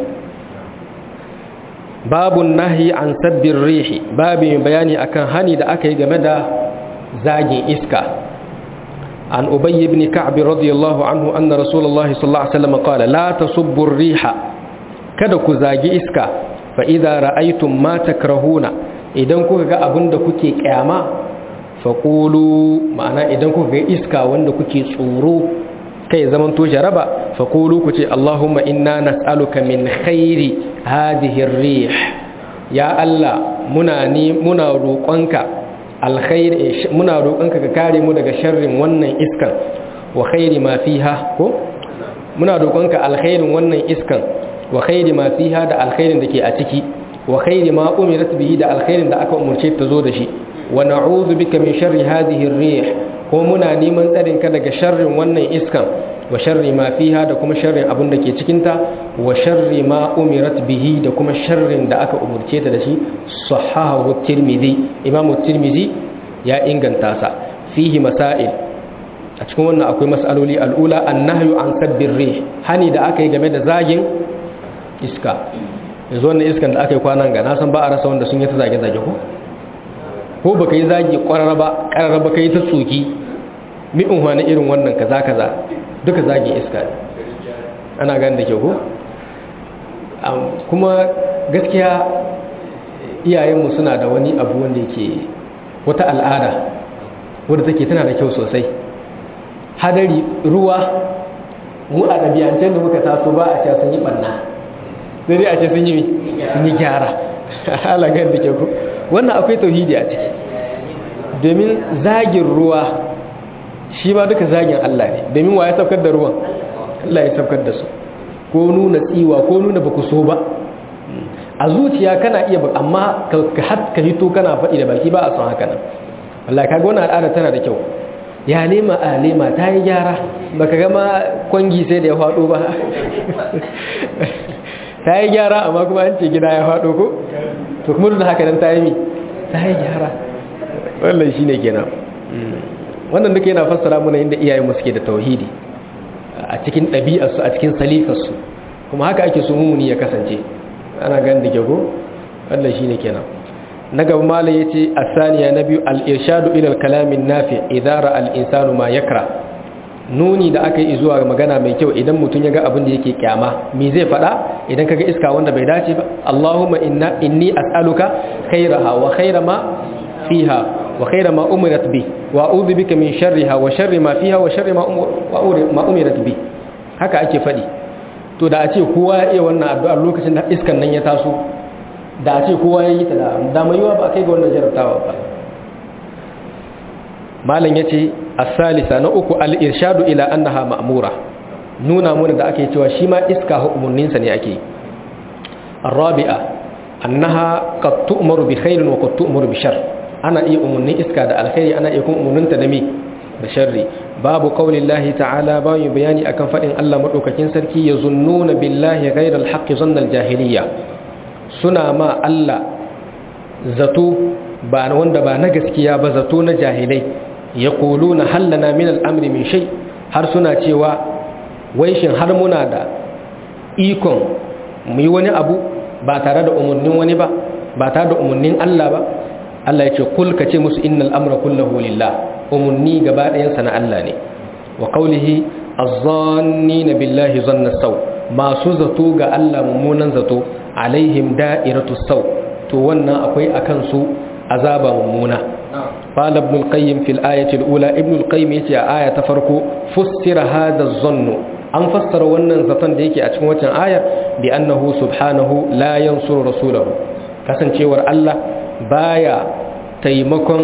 babun nahyi an sabbir rihi babu bayani akan hani da aka yi game da zagin iska an ubayy ibn ka'b radiyallahu anhu anna rasulullahi sallallahu alaihi wasallam qala la tasubbu riha kada ku zagi iska fa idza ra'aytum ma takrahuna idan kuka ga abin da kuke kyama fa qulu ma'ana idan kuka ga iska wanda kuke tsoro kai zaman to jaraba fa qulu ku ce allahumma inna nas'aluka min khairi hadhihi ar-rih ya allah muna ni muna roƙonka alkhair muna roƙonka ka kare mu daga sharrin wannan iskan wa khairi ma fiha ko muna roƙonka alkhairin wannan iskan wa khairi ma fiha da alkhairin da ke a ciki wa khairi ma umirat bihi da alkhairin da aka umurce ta zo da shi wa na'udhu bika min sharri hadhihi ar-rih ko muna neman tsarin ka daga sharrin wannan iskan wa sharri ma fiha da kuma sharrin abin da ke cikin ta wa sharri ma umirat bihi da kuma sharrin da aka umurce ta da shi sahahu tirmidhi imamu tirmidhi ya inganta sa fihi masail a cikin wannan akwai mas'aloli al'ula annahyu an sabbir rih hani da aka yi game da zagin iska yanzu wannan iskan da aka yi kwanan ga na san ba a rasa wanda sun yi ta zage-zage ko ko baka yi zagi kwararra ba kararra baka yi ta tsoki mi'in wani irin wannan kaza kaza duka zagin iska ne ana gani da ke ko kuma gaskiya iyayenmu suna da wani abu wanda yake wata al'ada wadda take tana da kyau sosai hadari ruwa mu a ɗabi'ancen da muka taso ba a ce sun yi ɓanna sai dai a ce sun yi sun yi gyara halagar da ke ku wannan akwai tauhidi a ciki domin zagin ruwa shi ba duka zagin Allah ne domin wa ya saukar da ruwan Allah ya saukar da su ko nuna tsiwa ko nuna ba ku so ba a zuciya kana iya amma ka hito kana faɗi da baki ba a son haka nan Allah kaga wannan al'ada tana da kyau ya lema a lema ta yi gyara baka gama kwangi sai da ya faɗo ba ta yi gyara amma kuma an ce gida ya faɗo ko to kuma da haka nan ta yi mi ta yi gyara wannan shi ne kenan wannan duka yana fassara muna inda iyayenmu suke da tauhidi a cikin ɗabi'arsu a cikin salikarsu kuma haka ake so mumuni ya kasance ana gan da gyago wannan shi ne kenan na gaba mala ya ce a saniya na biyu al'irshadu ilal kalamin nafi idara al'insanu ma yakra nuni da aka yi zuwa magana mai kyau idan mutum ya ga abin da yake kyama me zai faɗa idan ka ga iska wanda bai dace ba Allahumma inna inni as'aluka khairaha wa khaira ma fiha wa khaira ma umirat bi wa a'udhu bika min sharriha wa sharri ma fiha wa sharri ma ma umirat bi haka ake faɗi to da a ce kowa ya iya wannan addu'a lokacin da iskan nan ya taso da a ce kowa ya yi ta da dama yiwa ba a kai ga wannan jarabtawa ba malam ya ce asalisa na uku al'irshadu ila annaha ma'amura nuna muna da ake cewa shi ma iska umarninsa ne ake arabi'a annaha qad tu'maru bi khairin wa qad tu'maru bi shar ana iya umarnin iska da alkhairi ana iya kuma umarninta da me da sharri babu qaulillahi ta'ala bayu bayani akan fadin Allah madaukakin sarki yazunnuna billahi ghayral haqqi zannal jahiliyya suna ma Allah zato ba wanda ba na gaskiya ba zato na jahilai ya kulu na hallana min al'amri min shai har suna cewa wai shin har muna da ikon mu yi wani abu ba tare da umarnin wani ba ba tare da umarnin Allah ba Allah ya ce kul ka ce musu innal amra kullahu lillah umarni gaba ɗayansa na Allah ne wa qawlihi az-zannina billahi zanna saw masu zato ga Allah mummunan zato alaihim da'iratu sau to wannan akwai akan su azaba mummuna قال ابن القيم في الآية الأولى ابن القيم يتي آية تفرق فسر هذا الظن أن فسر ونن زطن ديكي أتكون آية بأنه سبحانه لا ينصر رسوله كسن شوار الله بايا تيمكن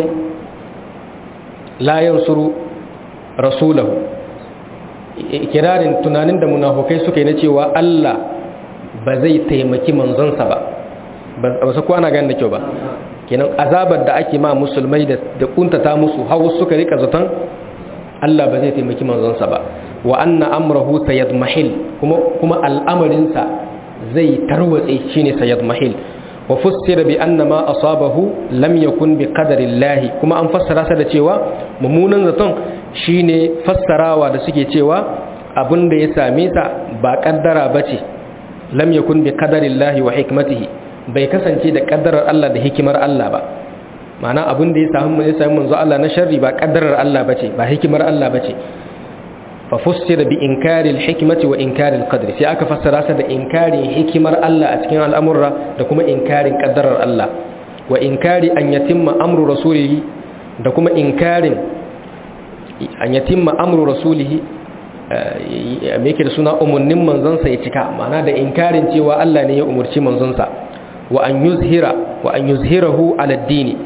لا ينصر رسوله kirarin tunanin da munafukai suka yi na cewa Allah ba zai taimaki manzonsa ba ba su kwana gani da kyau ba kenan azabar da ake ma musulmai da kuntata musu hawa suka rika zaton Allah ba zai taimaki manzonsa ba wa anna amrahu sayadmahil kuma kuma al'amarinsa zai tarwatse shine sayadmahil wa fussira bi anna ma asabahu lam yakun bi qadarillahi kuma an fassara sa da cewa mummunan zaton shine fassarawa da suke cewa abin da ya same sa ba kaddara bace lam yakun bi qadarillahi wa hikmatihi bai kasance da kaddarar Allah da hikimar Allah ba ma'ana abin da ya samu ya samu manzo Allah na sharri ba kaddarar Allah bace ba hikimar Allah bace fa fussira bi inkari al-hikmati wa inkari al-qadri sai aka fassara sa da inkarin hikimar Allah a cikin al'amurra da kuma inkarin kaddarar Allah wa inkari an yatimma amru rasulihi da kuma inkarin an yatimma amru rasulihi me yake da suna umarnin manzonsa ya cika ma'ana da inkarin cewa Allah ne ya umurci manzonsa wa an yuzhira wa an yuzhirahu ala dini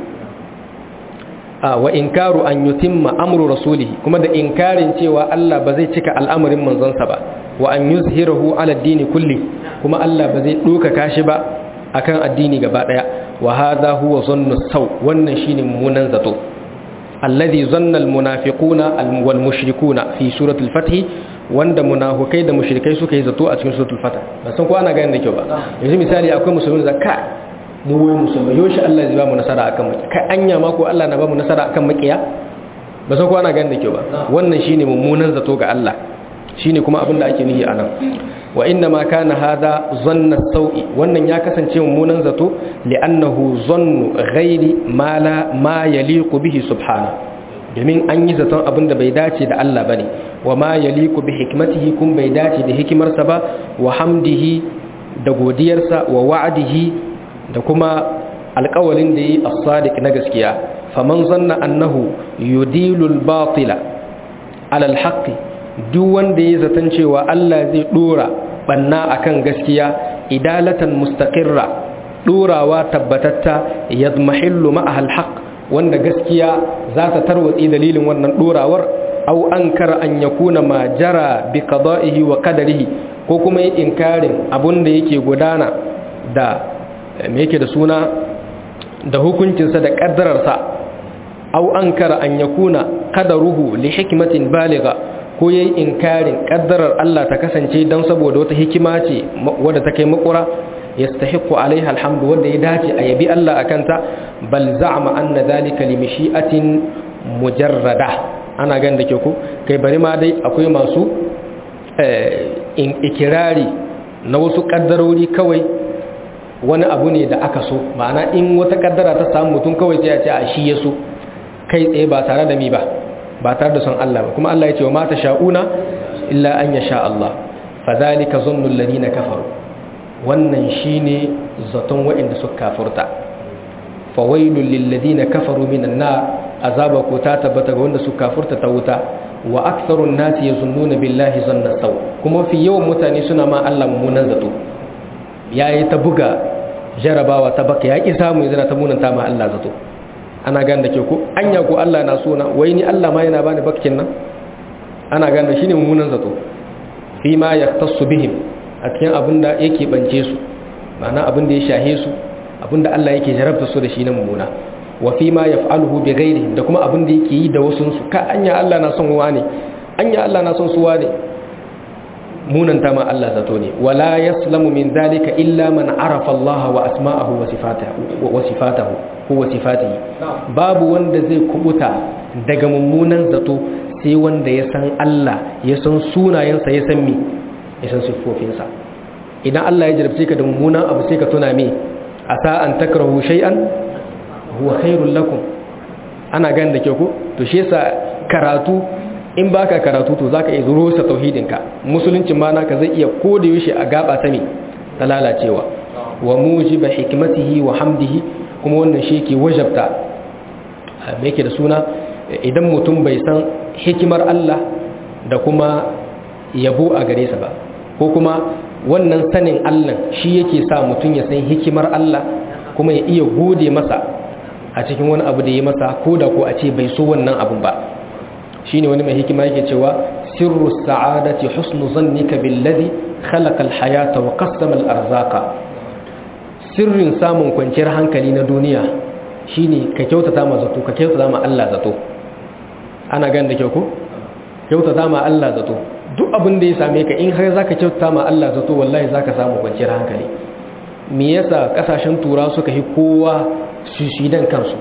wa inkaru an yutimma amru rasulihi kuma da inkarin cewa Allah ba zai cika al'amarin manzonsa ba wa an yuzhirahu ala dini kulli kuma Allah ba zai doka kashi ba akan addini gaba daya wa hadha huwa zannu saw wannan shine mummunan zato alladhi zanna almunafiquna wal mushrikuna fi surati al-fath wanda munafikai da mushrikai suka yi zato a cikin suratul fath ba san ko ana ganin da kyau ba yanzu misali akwai musulmi zakka mu wai musulmi yoshi Allah zai ba mu nasara akan maki kai anya ma ko Allah na ba mu nasara akan makiya ba san ko ana ganin da kyau ba wannan shine mummunan zato ga Allah shine kuma abin da ake nihi anan wa inna ma kana hada zanna sau'i wannan ya kasance mummunan zato li'annahu zannu ghairi ma la ma yaliqu bihi subhana domin an yi zaton abin da bai dace da Allah bane wa ma yaliqu bi hikmatihi kun bai dace da hikimarsa ba wa hamdihi da godiyarsa wa wa'dihi da kuma alƙawalin da yi as-sadiq na gaskiya faman zanna annahu yudilul batila ala al-haqqi duk wanda ya zaton cewa Allah zai dora banna akan gaskiya idalatan mustaqirra dorawa tabbatatta yadmahillu ma'ahal haqq wanda gaskiya za ta tarwatsi dalilin wannan dorawar aw ankara an yakuna ma jara bi qada'ihi wa qadarihi ko kuma yi inkarin abun da yake gudana da me yake da suna da hukuncinsa da kaddararsa aw ankara an yakuna qadaruhu li hikmatin baligha ko ya yi inkarin ƙaddarar Allah ta kasance don saboda wata hikima ce wadda ta kai makura ya stahiku alaiha alhamdu wadda ya dace a yabi Allah a kanta bal za'ama anna zalika li mishi'atin mujarrada ana gan da ke ku kai bari ma dai akwai masu ikirari na wasu ƙaddarori kawai wani abu ne da aka so ma'ana in wata ƙaddara ta samu mutum kawai sai ya ce a shi ya so kai tsaye ba tare da mi ba ba tare da son Allah ba kuma Allah ya ce wa mata sha'una illa an ya sha Allah fa zalika zannul ladina kafaru wannan shine zaton waɗanda suka kafurta fa wailul lil ladina kafaru minan nar azaba ko ta tabbata ga wanda suka kafurta ta wuta wa aktharun nasi yazunnuna billahi zanna saw kuma fi yawan mutane suna ma Allah mummunan zato yayi ta buga jarabawa ta baka ya ki samu yana ta munanta ma Allah zato ana gan da ke ko anya ko Allah na so na wai ni Allah ma yana bani bakkin nan ana gan da shine mummunan zato fi ma yaktasu bihim a cikin abin da yake bance su ma'ana abin da ya shahe su abin da Allah yake jarabta su da shi na mummuna wa fi ma yaf'aluhu bi ghairi da kuma abin da yake yi da wasu su ka anya Allah na son wa ne anya Allah na son su wa ne munanta ma Allah zato ne wala yaslamu min zalika illa man arafa Allah wa asma'ahu wa sifatahu wa sifatahu ko sifatihi babu wanda zai kubuta daga mummunan zato sai wanda ya san Allah ya san sunayensa ya san me ya san siffofinsa idan Allah ya jarabce ka da mummunan abu sai ka tuna me asa an takrahu shay'an huwa khairul lakum ana gan da ke ku to shi yasa karatu in baka karatu to zaka iya zuro sa tauhidinka musulunci ma naka zai iya koda yaushe a gaba ta me ta lalacewa wa mujiba hikmatihi wa hamdihi kuma wannan shi yake wajabta me yake da suna idan mutum bai san hikimar Allah da kuma yabo a gare sa ba ko kuma wannan sanin Allah shi yake sa mutum ya san hikimar Allah kuma ya iya gode masa a cikin wani abu da ya masa ko da ko a ce bai so wannan abun ba shine wani mai hikima yake cewa sirru sa'adati husnu zannika billadhi khalaqa al-hayata wa qassama al-arzaqa sirrin samun kwanciyar hankali na duniya shine ka kyautata ma zato ka kyautata ma Allah zato ana gan da kyau ko kyautata ma Allah zato duk abin da ya same ka in har zaka kyautata ma Allah zato wallahi zaka samu kwanciyar hankali me yasa kasashen tura suka yi kowa shishidan kansu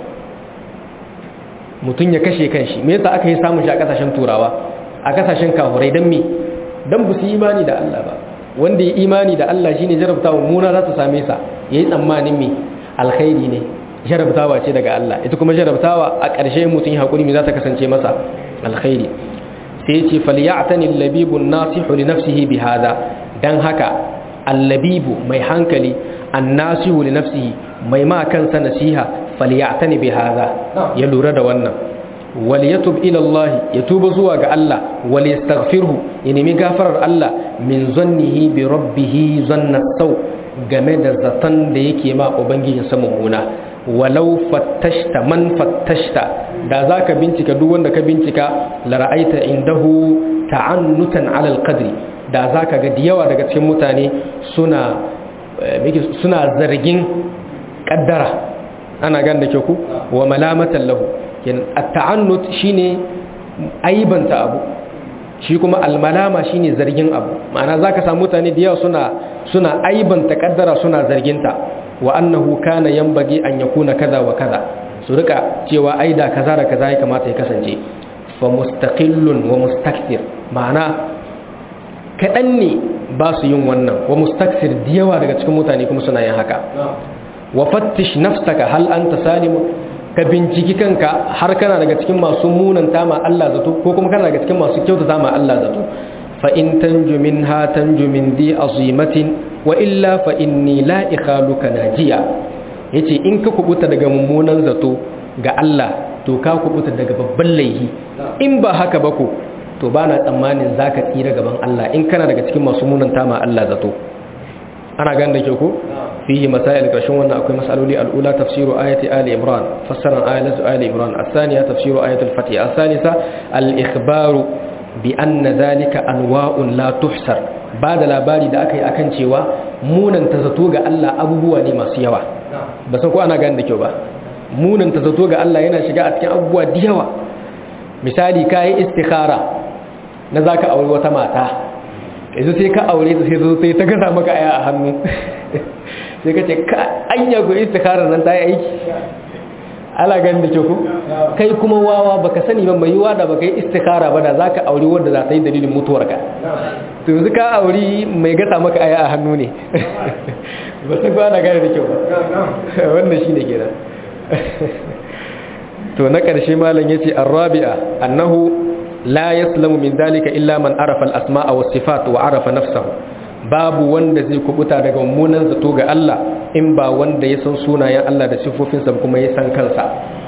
mutum ya kashe kanshi me yasa aka yi samun shi a kasashen turawa a kasashen kafurai dan me dan ba su yi imani da Allah ba wanda ya imani da Allah shine jarabtawa muna za ta same sa yayi tsammanin me alkhairi ne jarabtawa ce daga Allah ita kuma jarabtawa a ƙarshe mutum ya hakuri me za ta kasance masa alkhairi sai ya ce falyatani al-labibu an-nasihu li nafsihi bi hada dan haka al-labibu mai hankali an-nasihu li nafsihi mai ma kansa nasiha falyatani bi hada ya lura da wannan wal yatub ila Allah ya tuba zuwa ga Allah wal yastaghfirhu ya nemi gafarar Allah min zannihi bi rabbih zanna sau game da zaton da yake ma ubangijin sa mummuna walau fattashta man fattashta da zaka bincika duk wanda ka bincika la ra'aita indahu ta'annutan 'ala al-qadri da zaka ga diyawa daga cikin mutane suna suna zargin kaddara ana gan da ke ku wa malamatan lahu at-ta'annut shine aibanta abu shi kuma al-malama shine zargin abu ma'ana zaka samu mutane da yawa suna suna aibanta kaddara suna zarginta wa annahu kana yanbaghi an yakuna kaza wa kaza su rika cewa aida kaza da kaza ya kamata ya kasance fa mustaqillun wa mustakthir ma'ana kadan ne ba su yin wannan wa mustakthir da yawa daga cikin mutane kuma suna yin haka wa fattish nafsaka hal anta salimu ka binciki kanka har kana daga cikin masu munanta ma Allah zato ko kuma kana daga cikin masu kyautata ma Allah zato fa in tanju minha tanju min di azimatin wa illa fa inni la ikhaluka najiya yace in ka kubuta daga mummunan zato ga Allah to ka kubuta daga babban laihi in ba haka ba ko to bana tsammanin zaka tsira gaban Allah in kana daga cikin masu munanta ma Allah zato ana gan da ke ko fihi masail kashin wannan akwai masaloli al'ula tafsiru ayati ali imran fassaran ayatu ali imran الثانيه tafsiru ayatu al-fatih الثالثه al-ikhbaru bi anna dhalika anwa'un la tuhsar ba da labari da aka yi akan cewa munan ta zato ga Allah abubuwa ne masu yawa ba san ko ana gani da kyau ba munan ta zato ga Allah yana shiga a cikin abubuwa da yawa misali kai istikhara na zaka aure wata mata yanzu sai ka aure ta sai zo sai ta gasa maka aya a hannu sai ka ce ka anya go istikhara nan ta yi aiki ala ganin da ke ku kai kuma wawa baka sani ba mai yiwa da baka yi istikhara ba da zaka aure wanda za ta yi dalilin mutuwarka to yanzu ka aure mai gasa maka aya a hannu ne ba san ko ana gane da kyau ba wannan shine kenan to na karshe malam yace arabi'a annahu la yaslamu min dalika illa man arafa al-asma'a was sifat wa arafa nafsahu babu wanda zai kubuta daga mummunan zato ga Allah in ba wanda ya san sunayen Allah da sifofinsa kuma ya san kansa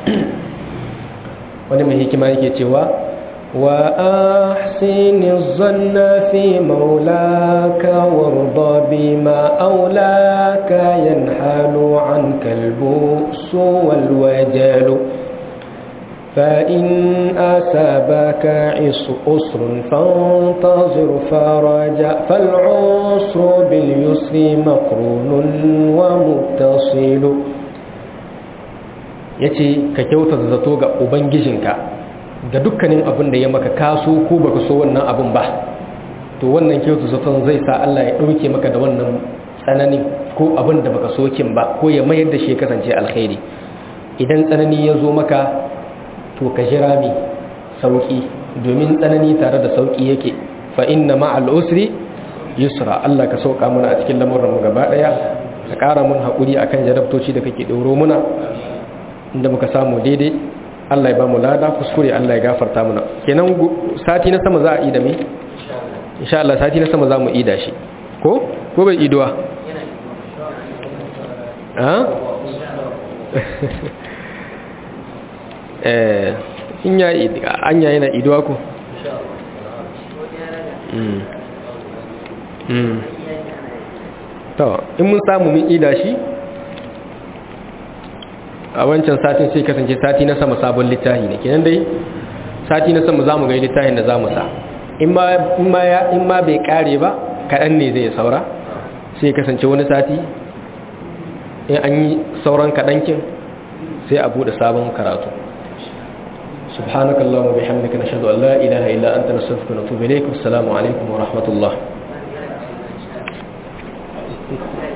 wani mai hikima yake cewa wa ahsini zanna fi maulaka warda bima aulaka yanhalu an kalbu wal wajalu فإن أسابك عسر فانتظر فرجا فالعسر باليسر مقرون ومتصل yace ka kyauta zato ga ubangijinka ga dukkanin abin da ya maka kaso ko baka so wannan abin ba to wannan kyauta zaton zai sa Allah ya ɗauke maka da wannan tsanani ko abin da baka so kin ba ko ya mayar da shi kasance alkhairi idan tsanani ya zo maka to ka jira mi sauki domin tsanani tare da sauki yake fa inna ma'al usri yusra Allah ka sauka mana a cikin lamuran mu gaba daya ka ƙara mun hakuri akan jarabtoci da kake dauro muna inda muka samu daidai Allah ya ba mu lada kuskure Allah ya gafarta muna kenan sati na sama za a yi da mi insha Allah sati na sama za mu yi da shi ko ko bai iduwa eh in ya an yayi na iduwa ku to in mun samu mun ida shi a wancan satin sai kasance sati na sama sabon littafi ne kenan dai sati na sama zamu ga littafin da zamu sa in ma in ma ya in ma bai kare ba kadan ne zai saura sai kasance wani sati in an yi sauran kadankin sai a bude sabon karatu سبحانك اللهم وبحمدك نشهد أن لا إله إلا أنت نستغفرك ونتوب إليك والسلام عليكم ورحمة الله